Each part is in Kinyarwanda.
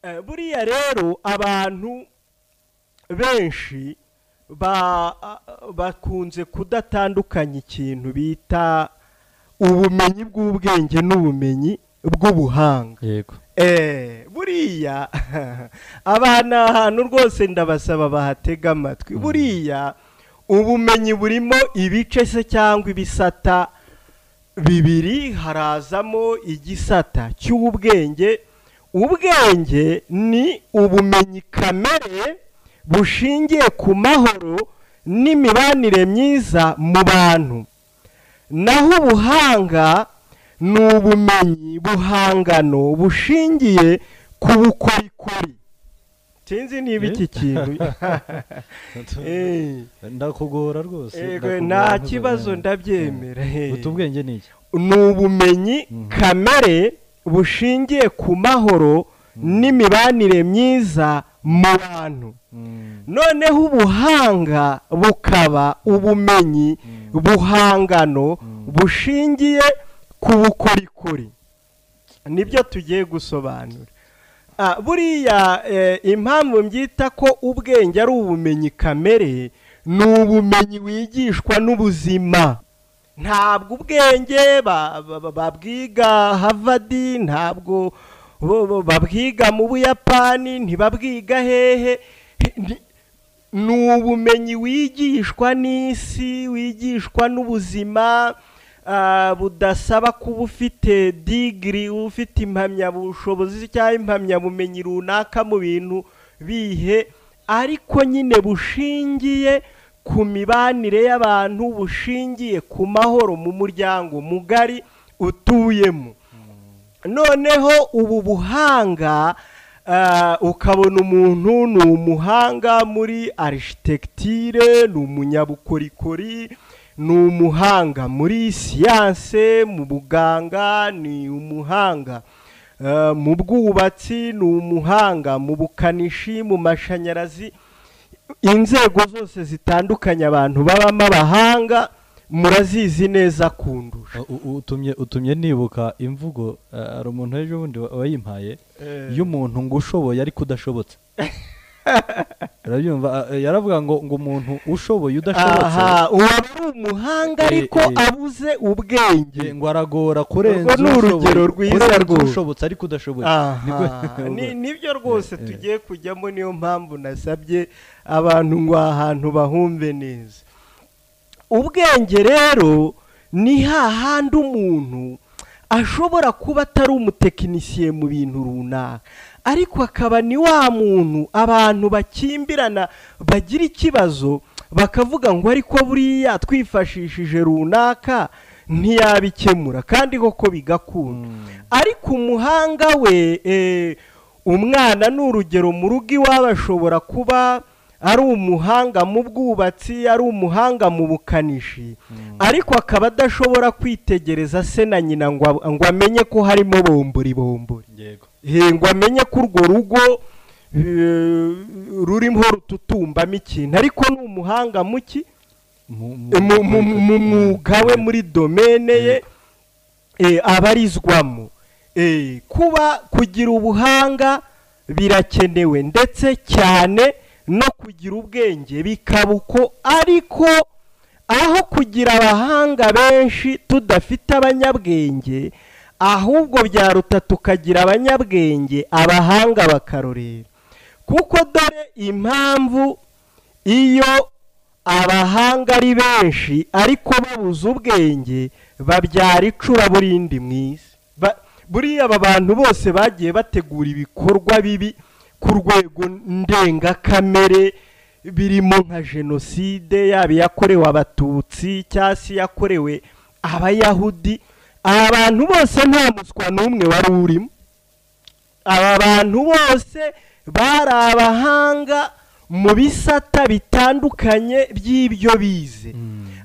Eh, buriya rero abantu benshi ba- a- bakunze kudatandukanya ikintu bita ubumenyi bw'ubwenge n'ubumenyi bw'ubuhanga yego Eh, buriya aba ni ahantu rwose ndabasaba bahatega amatwi buriya ubumenyi burimo ibice se cyangwa ibisata bibiri harazamo igisata cy'ubwenge ubwenge ni ubumenyi kamere bushingiye ku mahoro n'imibanire myiza mu bantu naho ubuhanga ni ubumenyi buhangano bushingiye ku bukorikori sinzi niba iki kintu Eh, ndakugora rwose yego, ndakugora nta ntuzabimenya. kibazo ndabyemera eh. Guta ubwenge ni iki ni ubumenyi kamere bushingiye ku mahoro n'imibanire myiza mu bantu Mm, noneho ubuhanga bukaba ubumenyi buhangano bushingiye ku bukorikori nibyo tugiye gusobanura Ah, buriya eh, impamvu mbyita ko ubwenge ari ubumenyi kamere ni ubumenyi wigishwa n'ubuzima ntabwo ubwenge ba- ba- ba- babwiga havadi ntabwo bo- bo- babwiga mu buyapani ntibabwiga hehe Ni- ni ubumenyi wigishwa n'isi wigishwa n'ubuzima ah, budasaba kuba ufite digiri ufite impamyabushobozi cyangwa impamyabumenyi runaka mu bintu bihe ariko nyine bushingiye ku mibanire y'abantu bushingiye ku mahoro mu muryango mugari utuyemo noneho ubu buhanga ah, ukabona umuntu ni umuhanga muri arishitecture ni umunyabukorikori ni umuhanga muri siyanse mu buganga ni umuhanga ah, mu bwubatsi ni umuhanga mu bukanishi mu mashanyarazi inzego zose zitandukanye abantu babamo abahanga murazizi neza kundusha u- u- utumye utumye nibuka imvugo eh, hari umuntu ejo bundi wa- wayimpaye y'umuntu ngo ushoboye ariko udashobotse urabyumva Ah, eh, yaravuga ngo ngo umuntu ushoboye udashobotse aha uwo aba ari umuhanga Eh, ariko eh. abuze ubwenge ngo aragora kurenza Urwo ni urugero ushoboye, rwiza kurenza rwose. ushobotse ariko udashoboye Nibwo- aha ni- nibyo rwose tugiye kujyamo niyo mpamvu nasabye abantu ngo aha hantu bahumve neza ubwenge rero ni hahandi umuntu ashobora kuba atari umutekinisiye mu bintu runaka ariko akaba ni wa muntu abantu bakimbirana bagira ikibazo bakavuga ngo ariko buriya twifashishije runaka ntiyabikemura kandi koko bigakunda ariko umuhanga we eh, umwana ni urugero mu rugo iwabo ashobora kuba ari umuhanga mu bwubatsi ari umuhanga mu bukanishi ariko akaba adashobora kwitegereza se na nyina ngo ab- ngo amenye ko harimo bomburi bomburi yego Eh, ngo amenye ko urwo rugo eh, rurimo rututumbamo ikintu ariko ni umuhanga muki Mu- mu- mu- mu- mu mwuga we muri domene ye eh, abarizwamo Eh, kuba kugira ubuhanga birakenewe ndetse cyane no kugira ubwenge bikaba uko ariko aho kugira abahanga benshi tudafite abanyabwenge ahubwo byaruta tukagira abanyabwenge abahanga bakarorera kuko dore impamvu iyo abahanga ari benshi ariko babuze ubwenge babyara icuraburindi mu isi Ba- buriya aba bantu bose bagiye bategura ibikorwa bibi ku rwego ndengakamere birimo nka jenoside yaba iyakorewe abatutsi cyangwa se iyakorewe abayahudi aba bantu bose nta muswa n'umwe wari urimo aba bantu bose bari abahanga mu bisata bitandukanye by'ibyo bize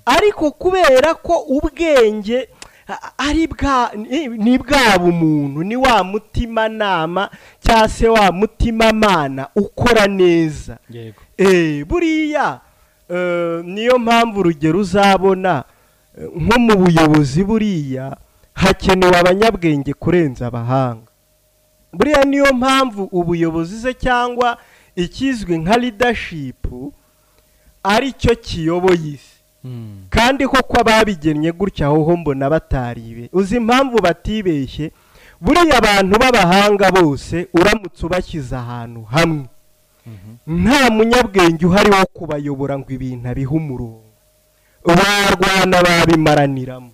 ariko kubera ko ubwenge a- ari bwa ni- ni bwa bumuntu ni wa mutimanama cyangwa se wa mutimamana ukora neza yego Eh, buriya eh, niyo mpamvu urugero uzabona eh, nko mu buyobozi buriya hakenewe abanyabwenge kurenza abahanga buriya niyo mpamvu ubuyobozi se cyangwa ikizwi nka leadership ari cyo kiyoboye isi Mm. kandi koko ababigennye gutya hoho mbona bataribe uzi impamvu batibeshye buriya abantu b'abahanga bose uramutse ubashyize ahantu hamwe Mhm. nta munyabwenge uhari wo kubayobora ngo ibintu abihe umurongo barwana babimaraniramo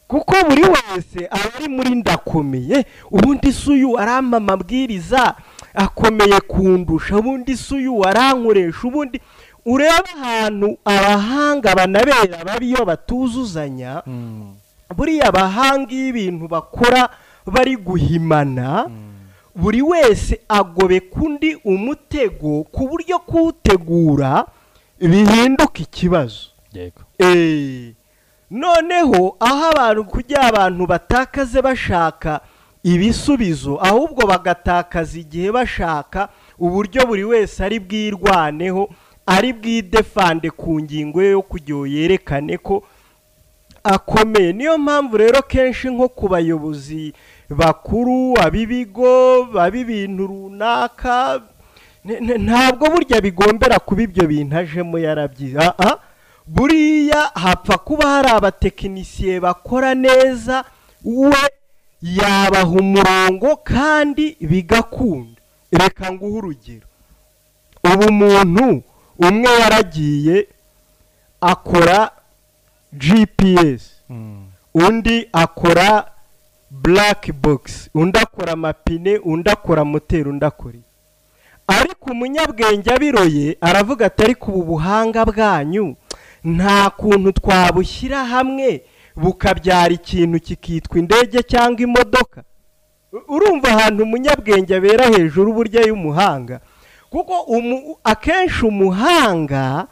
kuko buri wese aba ari muri ndakomeye ubundi si uyu arampa amabwiriza akomeye kundusha ubundi si uyu arankoresha ubundi urebe ahantu abahanga banabera babi iyo batuzuzanya Mm. buriya abahanga iyo ibintu bakora bari guhimana buri wese agobeka undi umutego ku buryo kuwutegura bihinduka ikibazo Yego. Eh, noneho aho abantu kujya abantu batakaze bashaka ibisubizo ahubwo bagatakaza igihe bashaka uburyo buri wese ari bwirwaneho ari bwidefande ku ngingo ye yo kugira ngo yerekane ko akomeye niyo mpamvu rero kenshi nko ku bayobozi bakuru ab'ibigo ab'ibintu runaka ne- ne- ntabwo burya bigombera kuba ibyo bintu ajemo yarabyize Ah, ah. buriya hapfa kuba hari abatekinisiye bakora neza we yabaha umurongo kandi bigakunda reka nguhe urugero ubu umuntu umwe yaragiye akora gps Mm. undi akora black box undi akora amapine undi akora moteri undi akora iki. ariko umunyabwenge abiroye aravuga ati ariko ubu buhanga bwanyu nta kuntu twabushyira hamwe bukabyara ikintu kikitwa indege cyangwa imodoka U- urumva ahantu umunyabwenge abera hejuru burya y'umuhanga kuko umu- akenshi umuhanga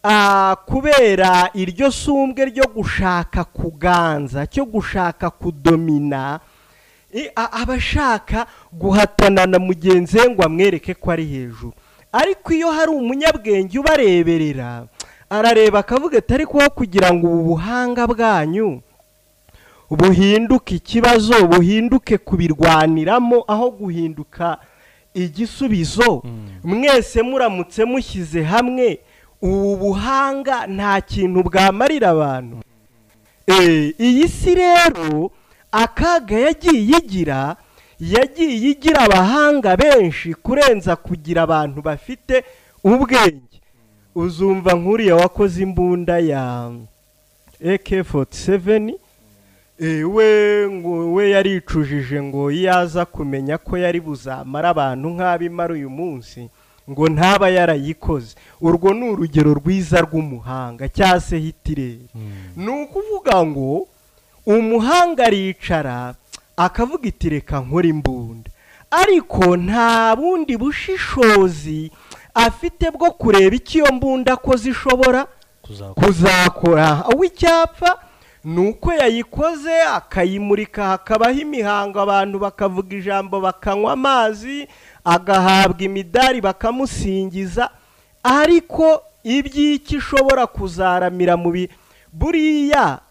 Ah, kubera iryo sumbwe ryo gushaka kuganza cyo gushaka kudomina i- a- aba ashaka guhatana na mugenzi we ngo amwereke ko ari hejuru ariko iyo hari umunyabwenge ubareberera arareba akavuga ati ariko wowe kugira ngo ubu buhanga bwanyu buhinduke ikibazo buhinduke kubirwaniramo aho guhinduka igisubizo Mm. mwese muramutse mushyize hamwe ubu buhanga nta kintu bwamarira abantu Eh, iyi si rero akaga yagiye igira yagiye igira abahanga benshi kurenza kugira abantu bafite ubwenge uzumva nk'uriya wakoze imbunda ya AK47 eh, we ngo we yaricujije ngo iyo aza kumenya ko yari buzamara abantu nk'abimara uyu munsi ngo ntaba yarayikoze urwo ni urugero rwiza rw'umuhanga cyangwa se hitireri Mm. ni ukuvuga ngo umuhanga aricara akavuga iti reka nkora imbunda ariko nta bundi bushishozi afite bwo kureba icyo iyo mbunda ko zishobora Kuzakora. kuzakora uw'icyapfa ni uko yayikoze akayimurika hakabaho imihango abantu bakavuga ijambo bakanywa amazi agahabwa imidari bakamusingiza ariko iby'iki ishobora kuzaramira mu bi buriya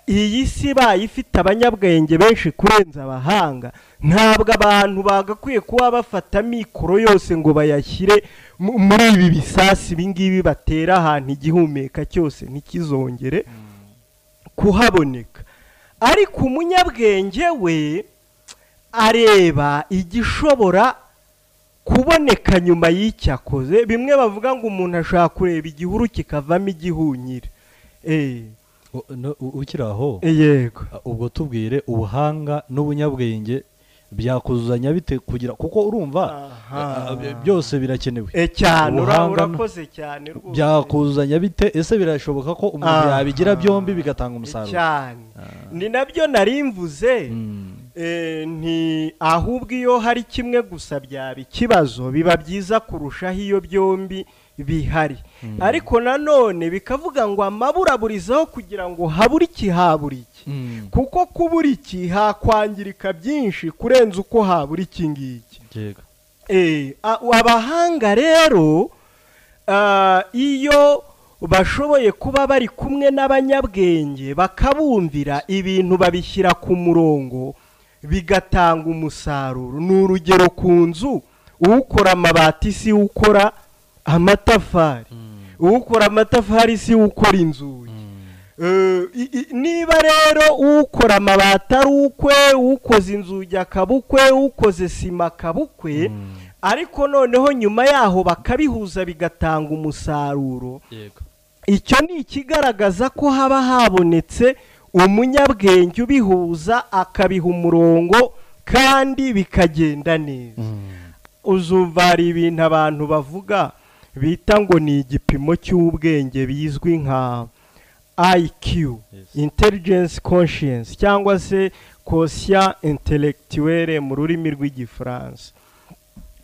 iyi si ibaye ifite abanyabwenge benshi kurenza abahanga ntabwo abantu bagakwiye kuba bafata mikoro yose ngo bayashyire mu- muri ibi bisasi ibi ngibi batera ahantu igihumeka cyose ntikizongere kuhaboneka ariko umunyabwenge we areba igishobora kuboneka nyuma y'icyakoze bimwe bavuga ngo umuntu ashobora kureba igihuru kikavamo igihunyira Eh, U- no- u- Ukiri aho. eh, yego Ah, ubwo tubwire ubuhanga n'ubunyabwenge byakuzuzanya bite kugira kuko urumva Aha. ah, by- byose birakenewe E cyane ura- Ubuhanga urakoze cyane rwose. byakuzuzanya bite ese birashoboka ko umuntu Aha. yabigira byombi bigatanga E umusaruro cyane ni nabyo nari mvuze Mm. Eh, nti ahubwo iyo hari kimwe gusa byaba ikibazo biba byiza kurushaho iyo byombi bihari ariko nanone bikavuga ngo amaburaburizaho kugira ngo habure iki habure iki Mm. kuko kubura iki hakwangirika byinshi kurenza uko habura iki ngiki Yego. Eh, a- abahanga rero ah, iyo bashoboye kuba bari kumwe n'abanyabwenge bakabumvira ibintu babishyira ku murongo bigatanga umusaruro ni urugero ku nzu ukora amabati si ukora amatafari ukora amatafari si ukora inzugi Eh, i- i- niba rero ukora amabati ari ukwe ukoze inzugi akaba ukwe ukoze sima akaba ukwe ariko noneho nyuma yaho bakabihuza bigatanga umusaruro yego icyo ni ikigaragaza ko haba habonetse umunyabwenge ubihuza akabiha umurongo kandi bikagenda neza uzuvara ibintu abantu bavuga bita ngo ni igipimo cy'ubwenge bizwi nka IQ intelligence conscience cyangwa se conscient intellectuelle mu rurimi rw'igifaransa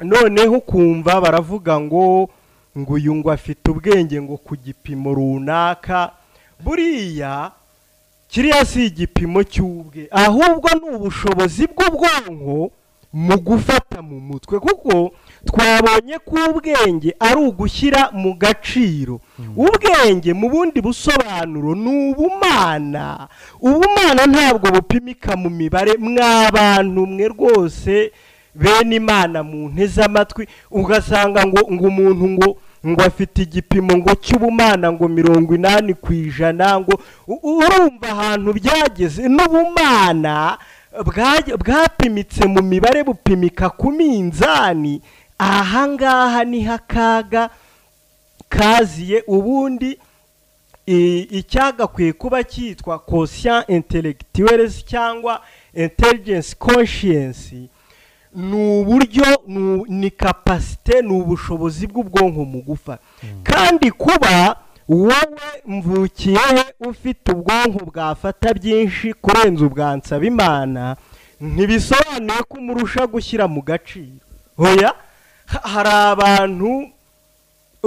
noneho ukumva baravuga ngo ngo uyu ngo afite ubwenge ngo ku gipimo runaka buriya kiriya si igipimo cy'ubwe ahubwo ni ubushobozi bw'ubwonko mu gufata mu mutwe kuko twabonye ko ubwenge ari ugushyira mu gaciro ubwenge mu bundi busobanuro ni ubumana ubumana ntabwo bupimika mu mibare mwa bantu mwe rwose bene imana mu nteze amatwi ugasanga ngo ngo umuntu ngo ngo afite igipimo ngo cy'ubumana ngo mirongo inani ku ijana ngo u- urumva ahantu byageze n'ubumana bwa- bwapimitse mu mibare bupimika ku minzani ahangaha niho akaga kaziye ubundi i- icyagakwiye kuba cyitwa conscient intellectuels cyangwa intelligence conscience ni uburyo ni- ni kapasite ni ubushobozi bw'ubwonko mu gufa kandi kuba wowe mvukiyehe ufite ubwonko bwafata byinshi kurenza ubwa Nsabimana ntibisobanuye ko umurusha gushyira mu gaciro hoya ha- hari abantu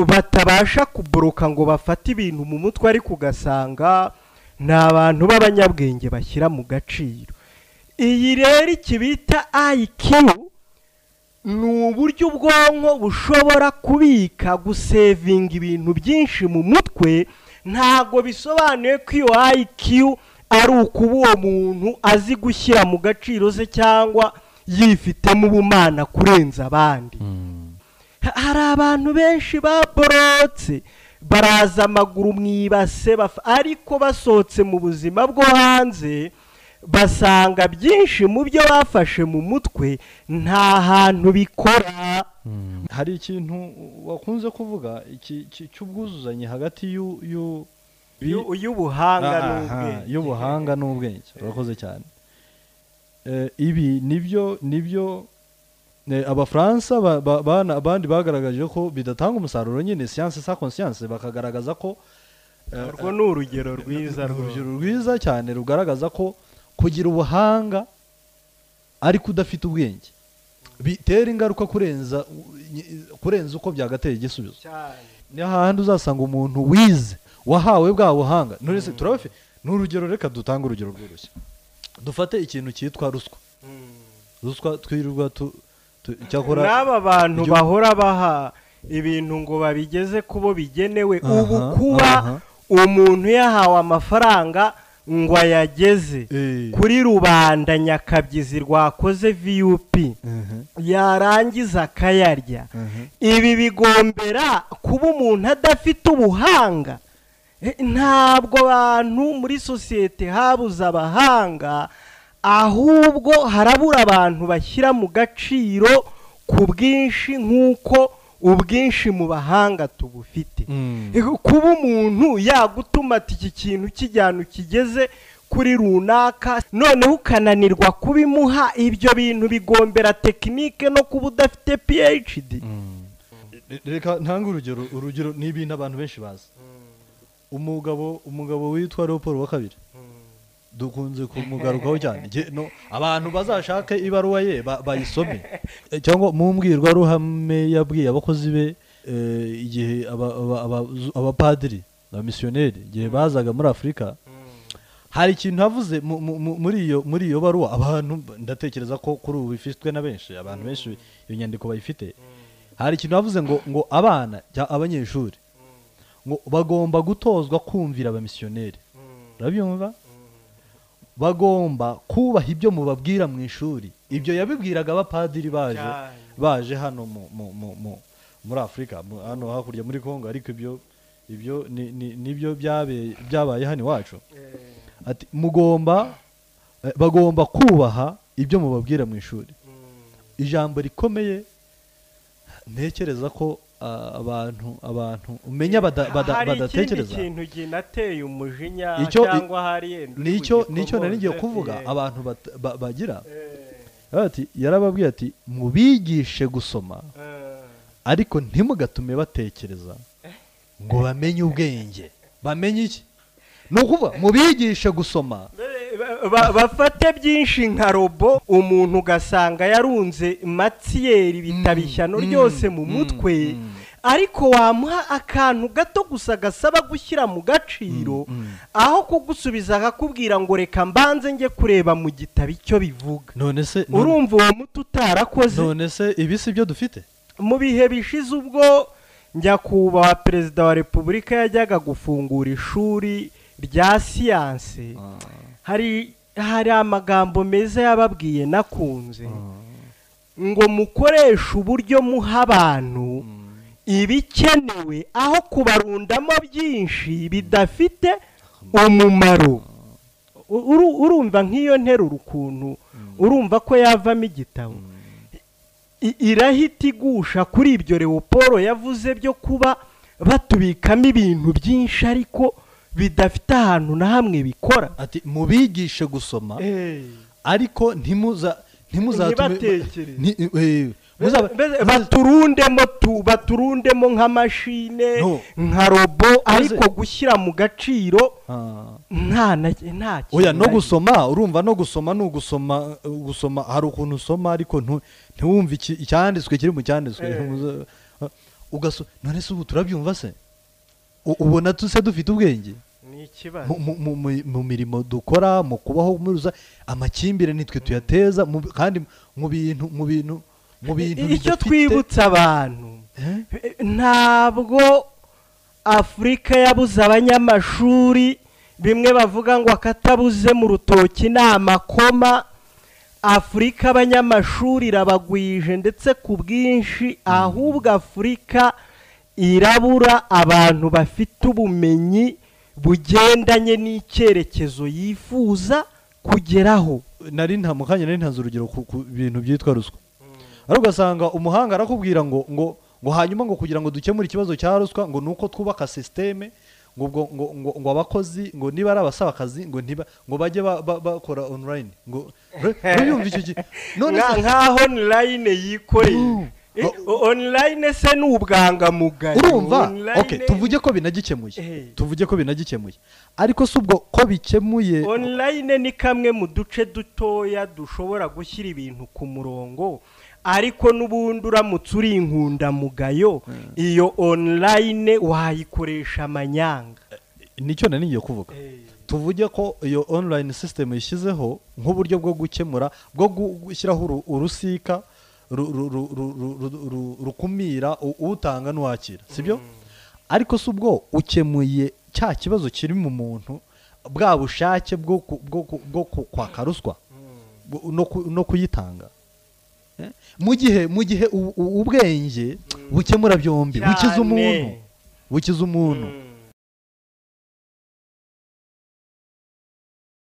batabasha kuboroka ngo bafate ibintu mu mutwe ariko ugasanga ni abantu b'abanyabwenge bashyira mu gaciro iyi rero iki bita ayikiyu ni uburyo ubwonko bushobora kubika gusevinga ibintu byinshi mu mutwe ntabwo bisobanuye ko iyo IQ ari ukuba uwo muntu azi gushyira mu gaciro se cyangwa yifitemo ubumana kurenza abandi Ha- hari abantu benshi baborotse baraza amaguru mu ibase bafa- ariko basohotse mu buzima bwo hanze basanga byinshi mu byo bafashe mu mutwe nta hantu bikora hari ikintu wakunze kuvuga iki- iki- cy'ubwuzuzanye hagati y'u- y'u- yu- y'ubuhanga Aha, n'ubwenge y'ubuhanga n'ubwenge urakoze cyane Eh, ibi nibyo nibyo eh, abafaransa ba- ba- bana- abandi bagaragaje ko bidatanga umusaruro nyine siyanse sa konsiyanse bakagaragaza ko eh, urwo ni urugero rwiza ni rwo- urugero rwiza cyane rugaragaza ko kugira ubuhanga ariko udafite ubwenge bitera ingaruka kurenza kurenza uko byagatera igisubizo cyane ni hahandi uzasanga umuntu wize wahawe bwa buhanga nturese turabafite ni urugero reka dutange urugero rworoshye dufate ikintu cyitwa ruswa ruswa twirirwa tu- tu- cyakora n'aba bantu igihugu- bahora baha ibintu ngo babigeze kubo bigenewe Aha, ubu kuba aha. umuntu yahawe amafaranga ngo ayageze Eh, kuri rubanda nyakabyizi rwakoze vup mhm, yarangiza akayarya mhm. ibi bigombera kuba umuntu adafite ubuhanga Eh, ntabwo abantu muri sosiyete habuze abahanga ahubwo harabura abantu bashyira mu gaciro ku bwinshi nk'uko ubwinshi mu bahanga tubufite Mm. Eh, kuba umuntu yagutuma ati iki kintu kijyana ukigeze kuri runaka noneho ukananirwa kubimuha ibyo bintu bigombera tekinike no kuba udafite phd Re- reka ntange urugero urugero ni ibintu abantu benshi bazi umugabo umugabo witwa leopold wa kabiri dukunze kumugarukaho cyane Nge- no, abantu bazashake ibaruwa ye ba- bayisome Eh, cyangwa mu mbwirwaruhame yabwiye abakozi be eh, igihe aba- aba- aba- abapadiri abamisiyoneri igihe bazaga muri afurika hari ikintu havuze mu- mu- mu- muri iyo muri iyo baruwa abantu ndatekereza ko kuri ubu bifitwe na benshi abantu benshi iyo nyandiko bayifite hari ikintu havuze ngo ngo abana cyangwa abanyeshuri ngo bagomba gutozwa kumvira abamisiyoneri urabyumva bagomba kubaha ibyo mubabwira mu ishuri ibyo yabibwiraga abapadiri baje Cyane. baje hano mu- mu- mu- mu- muri afurika mu- hano hakurya muri congo ariko ibyo ibyo ni- ni- nibyo byabe- byabaye hano iwacu ati mugomba eh, bagomba kubaha ibyo mubabwira mu ishuri ijambo rikomeye ntekereza ko ah, abantu abantu umenya bada- bada- hari ikindi badatekereza kintu ginateye umujinya Icyo- cyangwa hari yenda nicyo nicyo nari ngiye kuvuga abantu bat- ba- bagira ati yarababwiye ati mubigishe gusoma ariko ntimugatume batekereza ngo bamenye ubwenge bamenye iki ni ukuvuga mubigishe gusoma Ba- bafate byinshi nka robo umuntu ugasanga yarunze matiyeri bitaba ishyano mm, ryose mu mm, mutwe mm. ariko wamuha akantu gato gusa gasaba gushyira mu gaciro Mm, mm. aho kugusubiza akakubwira ngo reka mbanze njye kureba mu gitabo icyo bivuga none se none- urumva uwo muti utarakoze none se ibi si byo dufite mu bihe bishize ubwo nyakubahwa perezida wa repubulika yajyaga gufungura ishuri rya siyanse hari hari amagambo meza yababwiye nakunze ngo mukoreshe uburyo muha abantu ibikenewe aho kubarundamo byinshi bidafite umumaro U- uru- urumva nk'iyo nteruro ukuntu urumva ko yavamo igitabo I- irahita igusha kuri ibyo leopolo yavuze byo kuba batubikamo ibintu byinshi ariko bidafite ahantu na hamwe bikora ati mubigishe gusoma ariko ntimuza ntimuzatume Ntibatekereze. ni- eh, muzaba- Mbese baturundemo tu baturundemo nk'amashine No. nka robo ariko Maze- gushyira mu gaciro Ah. nta na nta kintu oya no na- gusoma urumva no gusoma ni ugusoma uh, gusoma hari ukuntu usoma ariko ntu- ntiwumve iki- icyanditswe kiri mu cyanditswe Eh. Muza- ah, ugaso none se ubu turabyumva se U- ubona tuse dufite ubwenge ni ikibazo mu, mu, mu, mu- mu mirimo dukora mu kubaho muri rusa amakimbirane nitwe tuyateza mu, kandi mu bintu mu bintu mu bintu icyo bidafite- twibutsa abantu Eh? ntabwo afurika yabuze abanyamashuri bimwe bavuga ngo akatabuze mu rutoki ni amakoma afurika abanyamashuri irabagwije ndetse ku bwinshi ahubwo afurika irabura abantu bafite ubumenyi bugendanye n'icyerekezo yifuza kugeraho nari nta mu kanya nari ntanze urugero ku ku bintu byitwa ruswa ariko ugasanga umuhanga arakubwira ngo ngo ngo hanyuma ngo kugira ngo dukemure ikibazo cya ruswa ngo nuko twubaka sisiteme ngo ubwo ngo ngo ngo abakozi ngo niba ari abasaba akazi ngo ntiba ngo bajye ba- ba- bakora online ngo urumva icyo gihe none Nka- se nkaho online yikoreye Mm. Eh, o- online se ni ubwangamugayo urumva Online- okay tuvuge ko binagikemuye Eh. tuvuge ko binagikemuye ariko si ubwo ko bikemuye online ni kamwe mu duce dutoya dushobora gushyira ibintu ku murongo ariko n'ubundi uramutse uri inkundamugayo iyo online wayikoresha amanyanga nicyo nari ngiye kuvuga tuvuge ko iyo online system ishyizeho nk'uburyo bwo gukemura bwo gu- gushyiraho uru- urusika ru- ru- ru- ru- ru- ru- ru- rukumira u- utanga n'uwakira sibyo ariko si ubwo ukemuye cya kibazo kiri mu muntu bwa bushake bwo ku- bwo ku- bwo ku- kwaka ruswa bu- no ku- no kuyitanga Eh? mu gihe mu gihe u- u- ubwenge bukemura byombi bukiza Cyane. umuntu bukiza umuntu Mm.